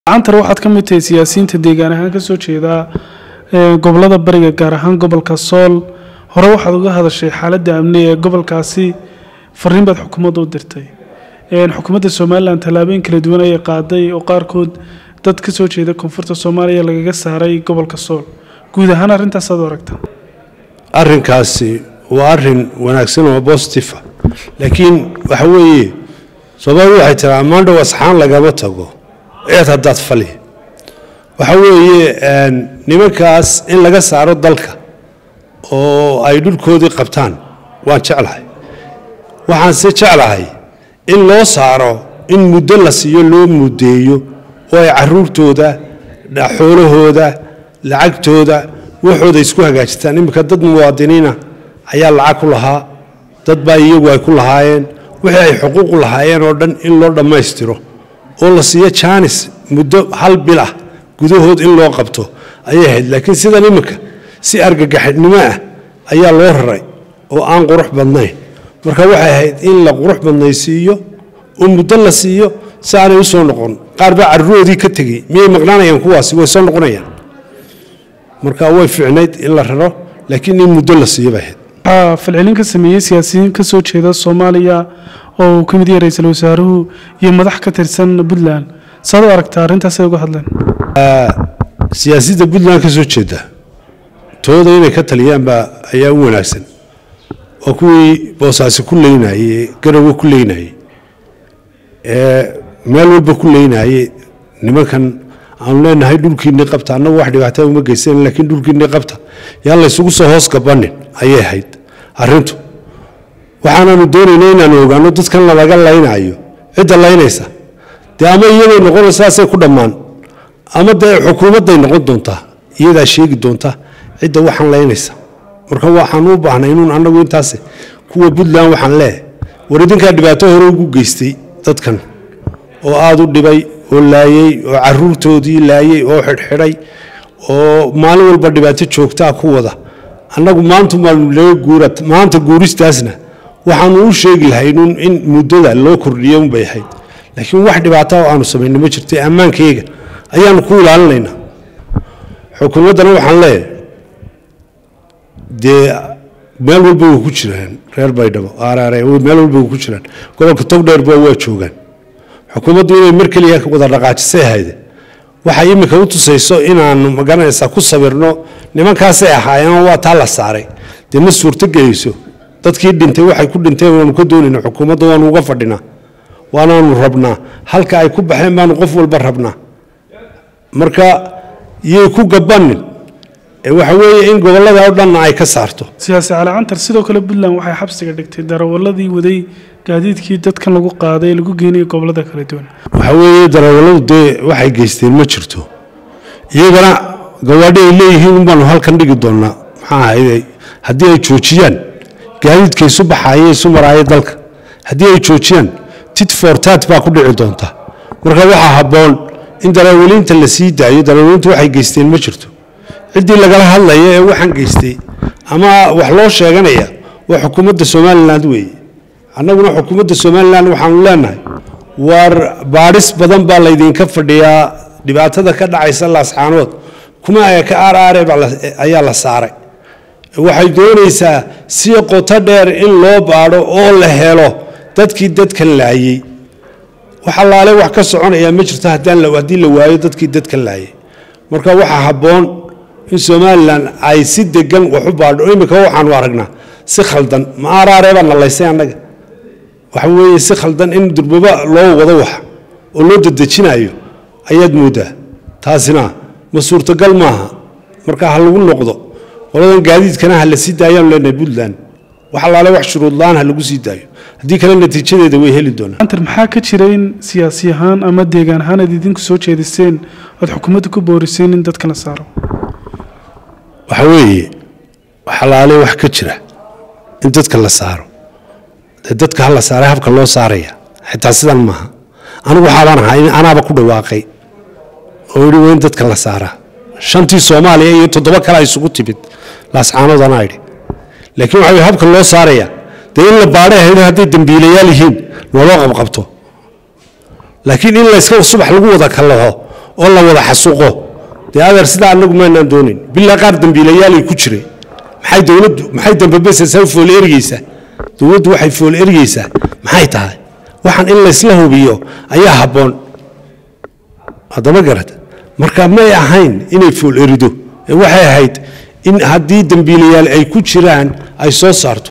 cantar waxaad ka mid tahay siyaasiyiinta deegaan ahaan kasoo jeeda gobolada bariga gaar ahaan gobolka sool hore waxaad uga hadashay xaaladda amni ee gobolkaasi fariin baad xukuumadda u dirtay xukuumadda somalilan tallaabooyin kala duwan ayay qaaday oo qaarkood dad kasoo jeeda koonfurta soomaaliya lagaga saaray gobolka sool guud ahaan arrintaasaad u aragta arrinkaasi waa arrin wanaagsan oo bositiva laakiin waxa weeye soomaalidu waxay tiraa maandhow asxaan lagama tago eed haddaad fali waxa weeye nimankaas in laga saaro dalka oo ay dhulkoodii qabtaan waan jeclahay waxaanse jeclahay in loo saaro in muddo la siiyo loo muddeeyo oo ay caruurtooda xoolahooda lacagtooda waxooda isku hagaajitaan iminka dad muwaadiniina ayaa lacag ku lahaa dad baa iyagu ay ku lahaayeen wixii ay xuquuqu lahaayeen oo dhan in loo dhammaystiro oo la siiyo jaanis muddo hal bil ah gudahood in loo qabto ayay ahayd laakiin sidan iminka si argagaxnimo ah ayaa loo raray oo aan qurux badnayn marka waxay ahayd in la qurux badnaysiiyo oo muddo la siiyo si aanay u soo noqon qaar baa carruroodii ka tegey miyay maqnaanayaan kuwaasi way soo noqonayaan marka way fiicnayd in la raro laakiin in muddo la siiyo bay ahayd waxaa falcelin ka sameeyey siyaasiyiin kasoo jeeda soomaaliya oo uu ka mid yahay ra-iisul wasaaruhu iyo madax ka tirsan puntland saad u aragtaa arrintaasay uga hadleen siyaasadda puntland ka soo jeeda tooda inay ka taliyaan baa ayaa u wanaagsan waa kuwii boosaasi ku leynayey garowe ku leynayey meel walba ku leynayey nimankan aanu leenahay dhulkiinii qabta annagu wax dhibaataa uma geysan laakiin dhulkiinii qabta yaan laysugu soo hoos gabanin ayay ahayd arrintu waxaanaanu doonayna inaanu ogaano dadkan lalaga laynaayo cidda laynaysa dee ama iyaday noqonaysaasay ku dhammaan ama dee xukuumadday noqon doontaa iyadaa sheegi doonta cidda waxaan laynaysa marka waxaan u baahnay inuun annagu intaas kuwa puntland waxaan leehay war idinkaa dhibaato hore ugu geystay dadkan oo aada u dhibay oo laayey oo caruurtoodii laayey oo xidhxidhay oo maalin walba dhibaato joogtaa ku wada annagu maanta maanu laga guura maanta guuristaasna waxaanu u sheegi lahaynuun in muddada loo kordhiyo unbay ahayd laakiin wax dhibaata oo aanu samayna ma jirto ammaankayga ayaanu ku ilaalinaynaa xukuumaddana waxaan leeyahay dee meel walba way ku jiraan reer baydhabo aaraare meel walba way ku jiraan gobolka togdheerba waa joogaan xukuumaddu inay mar keliya wada dhaqaajisay ahayde waxay iminka u tusayso inaanu magaranaysaa ku sawirno nimankaasay ahaayeen waa taa la saaray dee ma suurto gelayso dadkii dhintay waxay ku dhinteen waanu ka doonayna xukuumadda waanu uga fadhinaa waanaanu rabnaa halka ay ku baxeen baanu qof walba rabnaa marka yay ku gabanin waxa weeye in gobolada oo dhanna ay ka saarto siyaasi cali cantar sidoo kale puntland waxay xabsiga dhigtay darawaladii waday gaadiidkii dadkan lagu qaaday ee lagu geenayay gobolada kala duwan waxa weeye darawalladu dee waxay geysteen ma jirto iyagana gawaadhi ay leeyihiin unbaanu halkan dhigi doonaa maxaa ahayd haddii ay joojiyaan gaadiidka isu baxaaya isu maraaya dalka haddii ay joojiyaan tit for tat baa ku dhici doonta marka waxaa habboon in darawaliinta la sii daayo darawaliintu waxay geysteen ma jirto ciddii lagala hadlaya ee waxaan geystay ama wax loo sheeganaya waa xukuumadda somalilan weeye annaguna xukuumadda somalilan waxaanu leenahay war baadhis badan baa laydinka fadhiyaa dhibaatada ka dhacaysa laasxaanood kuma ka aaraare ayaa la saaray waxay doonaysaa si qoto dheer in loo baadho oo la helo dadkii dadkan laayey wax allaale wax ka soconaya ma jirto haddii la waayo dadkii dadkan laayey marka waxaa habboon in somalilan ay si degan wax u baadho imika waxaanu aragnaa si khaldan ma aaraareebaa nalaysay annaga waxa weeye si khaldan in durbaba loo wado wax oo loo dadejinayo ayaad mooddaa taasina ma suurtagal maaha marka ha lagu noqdo qoladan gaadiidkana ha la sii daayaanu leenahay puntland wax allaale wax shuruudla-aan ha lagu sii daayo haddii kale natiijadeeda way heli doonaan cantar maxaa ka jira in siyaasi ahaan ama deegaan ahaan aad idinku soo jeediseen oad xukuumadda ku booriseen in dadka la saaro waxa weeye waxalaale wax ka jira in dadka la saaro dee dadka ha la saaray habka loo saaraya xitaa sidan maaha anigu waxaabaan ahaa anaaba ku dhawaaqay oo yidhi waa in dadka la saaraa shantii soomaaliya iyo toddoba kale ay isugu timid laascaanood anaa idhi laakiin waxa habka loo saaraya dee in la baadhay ahayd hadday dembiilayaal yihiin looloo qabqabto laakiin in layska subax lagu wada kalaho oo la wada xasuuqo dee adeer sidaa anagu maanaan doonayn bilaa qaar dambiilayaalay ku jiray maxay dowladdu maxay dambabesasa fool ergeysaa dowladdu waxay fool ergeysaa maxay tahay waxaan in laysla hubiyo ayaa habboon haddama garata marka may ahayn inay fool erido ee waxay ahayd in haddii dambiilayaal ay ku jiraan ay soo saarto